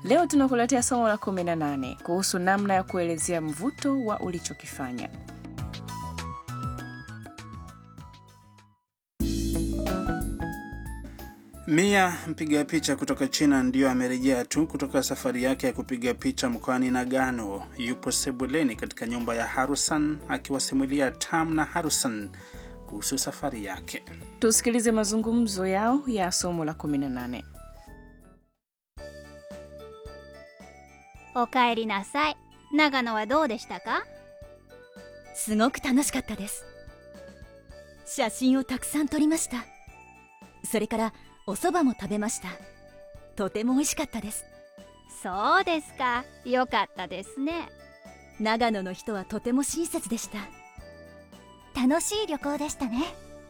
Leo tunakuletea somo la 18 kuhusu namna ya kuelezea mvuto wa ulichokifanya. Mia mpiga picha kutoka China ndiyo amerejea tu kutoka safari yake ya kupiga picha mkoani Nagano. Yupo sebuleni katika nyumba ya Harusan akiwasimulia Tam na Harusan kuhusu safari yake. Tusikilize mazungumzo yao ya somo la 18. おかえりなさい長野はどうでしたかすごく楽しかったです写真をたくさん撮りましたそれからお蕎麦も食べましたとても美味しかったですそうですかよかったですね長野の人はとても親切でした楽しい旅行でしたね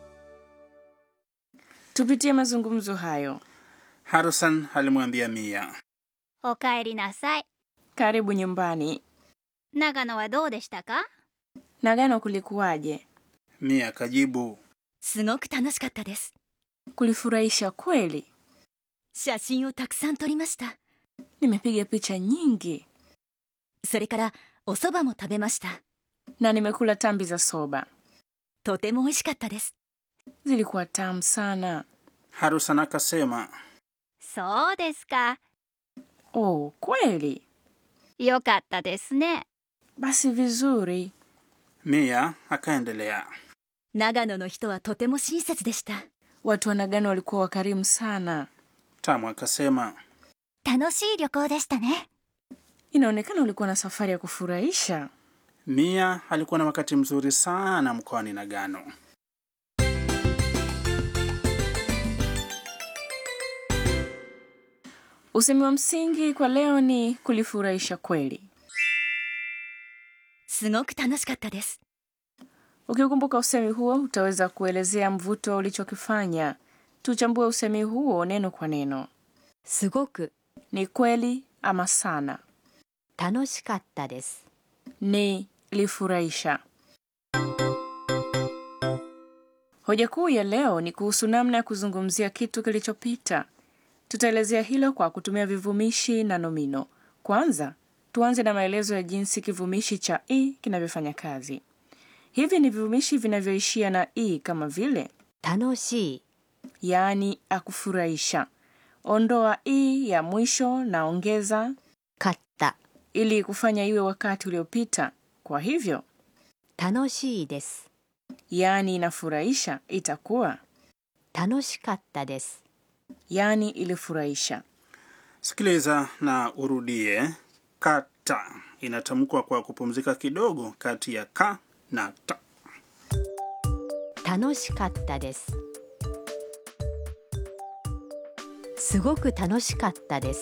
Tupitie mazungumzo hayo. Harusan alimwambia Mia, おかえりなさい Karibu nyumbani. 長野はどうでしたか Nagano kulikuwaje? Mia akajibu, すごく楽しかったです Kulifurahisha kweli. 写真をたくさん撮りました Nimepiga picha nyingi それからお蕎麦も食べました na nimekula tambi za soba. とても美味しかったです Zilikuwa tamu sana. Harusan akasema, そうですか Oh, kweli? よかったですね Basi vizuri. Mia akaendelea, 長野の人はとても親切でした Watu wa Nagano walikuwa wakarimu sana. Tamu akasema, 楽しい旅行でしたね Inaonekana ulikuwa na safari ya kufurahisha. Mia alikuwa na wakati mzuri sana mkoani Nagano. Usemi wa msingi kwa leo ni kulifurahisha kweli. すごく楽しかったです Ukikumbuka usemi huo utaweza kuelezea mvuto ulichokifanya. Tuchambue usemi huo neno kwa neno. すごく Ni kweli ama sana. 楽しかったです Ni lifurahisha. Hoja kuu ya leo ni kuhusu namna ya kuzungumzia kitu kilichopita. Tutaelezea hilo kwa kutumia vivumishi na nomino. Kwanza, tuanze na maelezo ya jinsi kivumishi cha i kinavyofanya kazi. Hivi ni vivumishi vinavyoishia na i kama vile 楽しい yaani akufurahisha. Ondoa i ya mwisho na ongeza かった ili kufanya iwe wakati uliopita. Kwa hivyo, 楽しいです yaani inafurahisha itakuwa 楽しかったです yaani ilifurahisha. Sikiliza na urudie. Kata inatamkwa kwa kupumzika kidogo kati ya ka na ta. 楽しかったですすごく楽しかったです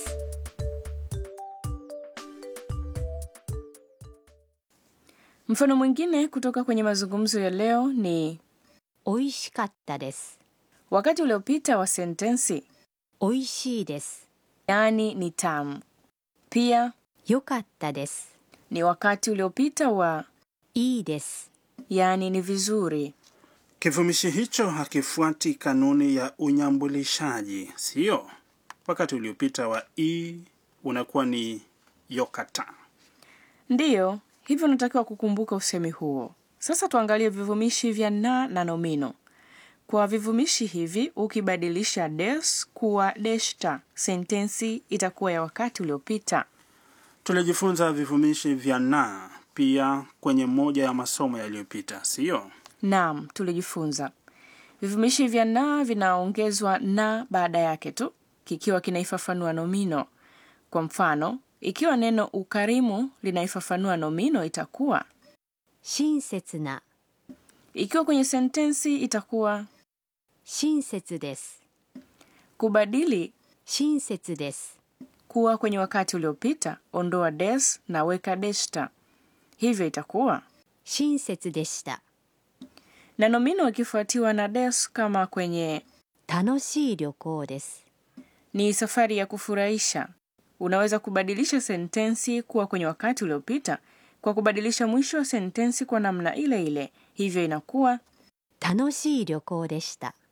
Mfano mwingine kutoka kwenye mazungumzo ya leo ni 美味しかったです wakati uliopita wa sentensi 美味しいです yaani ni tamu. Pia 良かったです ni wakati uliopita wa いいです yaani ni vizuri. Kivumishi hicho hakifuati kanuni ya unyambulishaji, sio? Wakati uliopita wa i unakuwa ni yokata. Ndiyo, hivyo unatakiwa kukumbuka usemi huo. Sasa tuangalie vivumishi vya na na nomino. Kwa vivumishi hivi, ukibadilisha des kuwa deshta, sentensi itakuwa ya wakati uliopita. Tulijifunza vivumishi vya na pia kwenye moja ya masomo yaliyopita, sio? Naam, tulijifunza vivumishi vya na vinaongezwa na baada yake tu kikiwa kinaifafanua nomino. Kwa mfano, ikiwa neno ukarimu linaifafanua nomino itakuwa, 親切な ikiwa kwenye sentensi itakuwa 親切です kubadili 親切です kuwa kwenye wakati uliopita, ondoa des na weka deshta, hivyo itakuwa 親切でした na nomino ikifuatiwa na des kama kwenye 楽しい旅行です ni safari ya kufurahisha. Unaweza kubadilisha sentensi kuwa kwenye wakati uliopita kwa kubadilisha mwisho wa sentensi kwa namna ile ile, hivyo inakuwa 楽しい旅行でした